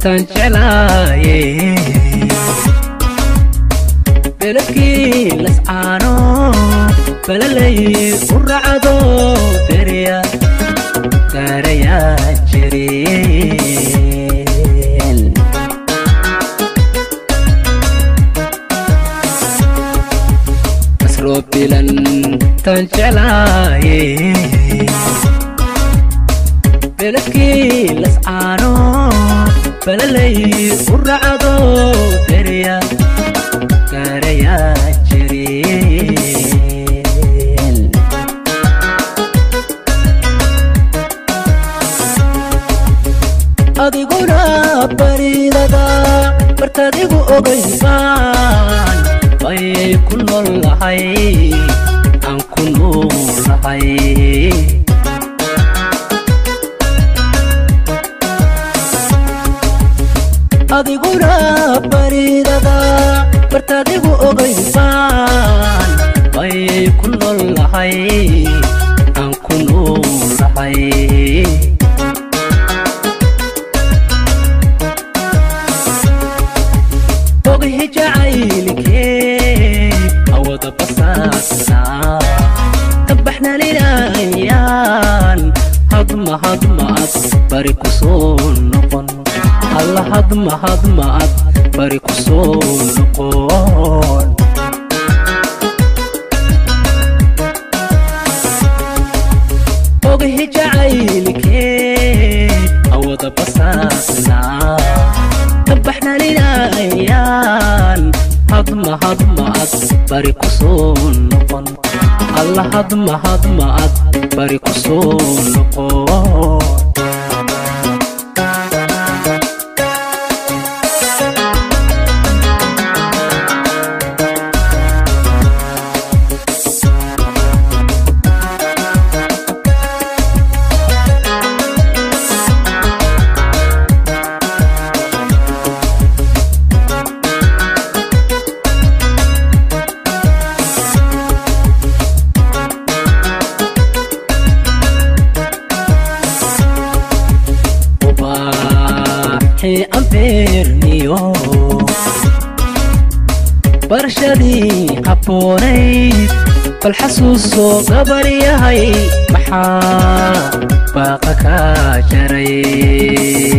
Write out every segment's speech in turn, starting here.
tan jeclaaye beledkii lascaano balalay u racdo berya gaarayaa jireen asroo bilan tan jeclaaye beledkii lascaano balalay u racdo berya gaarayaa jireen adiguna baridada bartadigu ogaysaan bayay ku nool lahay aan ku nool lahay adiguna baridada bartadigu ogaysaan bayay ku nool lahay aan ku nool lahay oghi jacaylkee awada basaasna tabaxnalinayaan hadma hadmaad bari ku soo noqon alla hadma hadmaad bari ku soo noqon oghi jacaylkee awada basaasna tabaxnalinayaan hadma hadmaad bari ku soo noqon alla hadma hadmaad bari ku soo noqon ubaaxi ambeerniyo barshadii habboonayd bal xasuusoo gabar yahay maxaa baaqa kaa jaray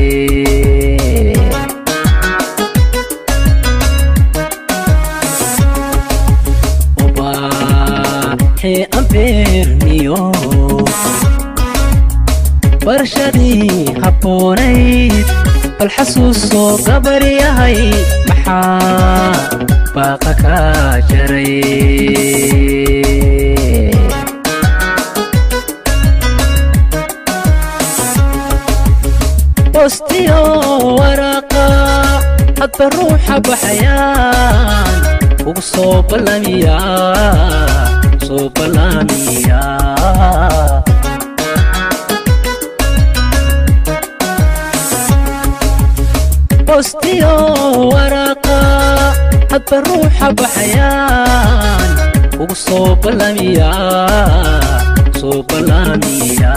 ubaaxi ambeerniyo barshadii habboonayd bal xasuusoo gabar yahay maxaa baaqa kaa jaray bostiyo waraqa hadba ruuxa baxayaan ugu soo ballamiya soo ballamiya bostiyo waraqa hadba ruuxa baxayaan ugu soo ballamiya soo ballamiya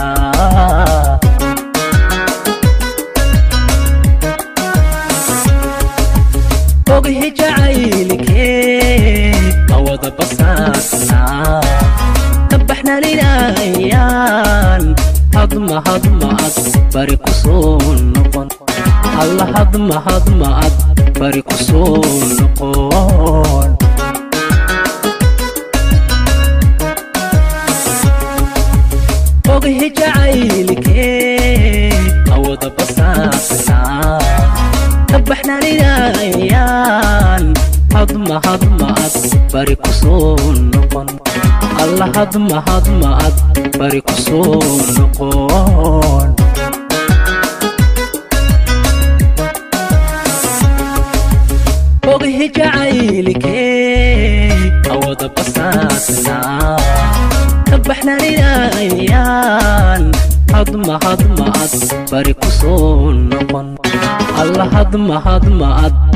oghi jacaylkee awada basaasna tabaxnalinayaan hadma hadmaad bari ku soo noqon alla hadma hadmaad bari ku soo noqon oghi jacaylkee awada basaasna tabaxnalinayaan hadma hadmaad bari ku soo noqon alla hadma hadmaad bari ku soo noqon oghi jacaylkee awada basaasna tabaxnalinayaan hadma hadmaad bari ku soo noqon alla hadma hadmaad